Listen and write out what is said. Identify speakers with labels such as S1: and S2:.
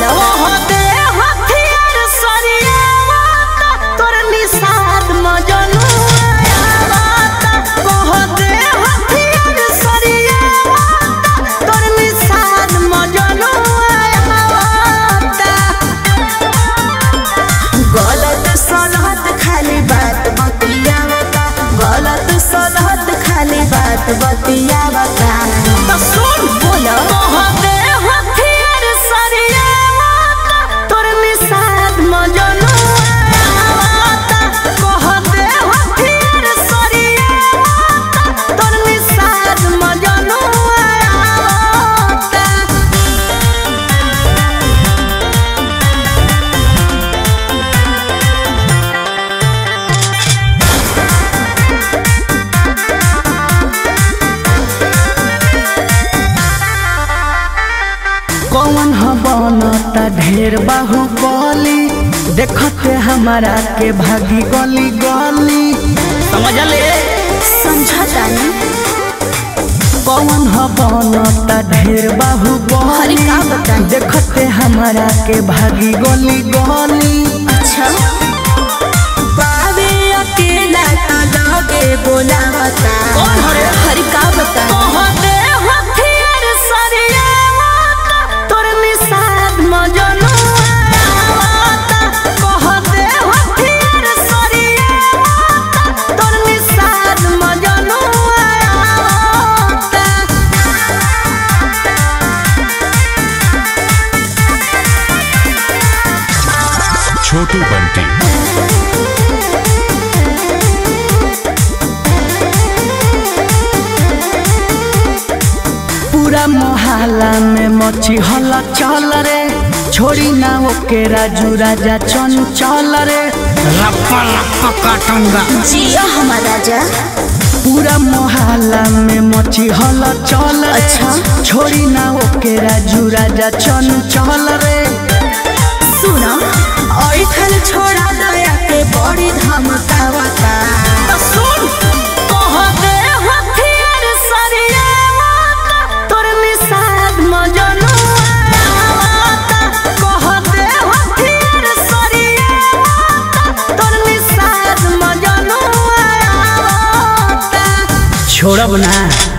S1: बोलो
S2: कह दे हथियार सरियावाता तोर निषाद मजनू आयावाता कह दे हथियार सरियावाता तोर निषाद मजनू आयावाता
S1: गलत सलहत खाली बात बतियावता गलत सलहत खाली बात बतियावता
S2: तो सुन
S1: बोलो
S2: कह दे हथियार सरियावाता तोर निषाद मजनू आयावाता कह दे हथियार सरियावाता तोर निषाद मजनू आयावाता
S3: कौन ह बनता ढेर बाहुबली देखते हमारा के भागी गली गली समझले
S1: समझता नहीं
S3: कौन ह बनता ढेर
S1: अरे
S3: बाहुबली
S1: का बताई?
S3: देखते हमारा के भागी गली गली
S1: अच्छा पावे अकेला तो लगे बोलावता
S2: कौन हरे?
S1: हरि का बता
S2: कह दे हथियार सरियावाता तोर निषाद मजनू आयावाता कह दे हथियार सरियावाता तोर निषाद मजनू आयावाता
S4: छोटू बंटी
S3: पूरा मोहल्ला में मची हल्ला चल रे छोड़ी ना ओके राजू राजा चंचल रे लप्पा लप्पा काटूंगा
S1: जिया हमारा राजा
S3: पूरा मोहल्ला में मची हल्ला चल रे
S1: अच्छा।
S3: छोड़ी ना ओके राजू राजा चंचल रे
S1: सुनो और खल छोड़ा दया के बड़ी धमकावता
S2: सुन कह दे हथियार सरियावाता तोर निषाद मजनू आयावाता कह दे हथियार सरियावाता तोर निषाद मजनू आयावाता
S3: छोड़ब ना